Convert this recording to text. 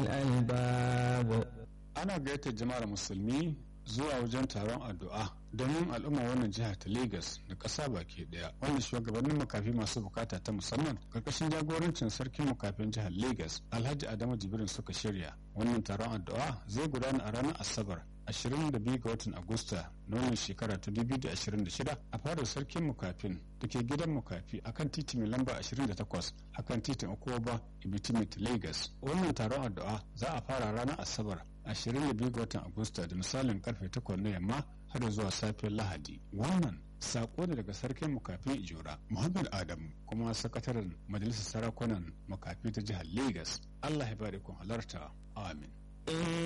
الألباب ana gayyatar jama'ar musulmi zuwa wajen taron addu'a domin al'umma wannan jiha ta Legas da ƙasa baki ɗaya wanda shugabannin makafi masu bukata ta musamman karkashin jagorancin sarkin makafin jihar Legas Alhaji Adamu Jibrin suka shirya wannan taron addu'a zai gudana a ranar Asabar 22 ga watan Agusta na wannan shekara ta 2026 a fadar sarkin mukafin da ke gidan mukafi akan titi mai lamba 28 akan titin Okoba Ibitimit Lagos. Wannan taron addu'a za a fara ranar Asabar 22 ga watan Agusta da misalin karfe 8 na yamma har zuwa safiyar Lahadi. Wannan sako ne daga sarkin mukafin Ijora Muhammad Adamu kuma sakataren majalisar sarakunan makafi ta jihar Lagos. Allah ya bari kun halarta. Amin.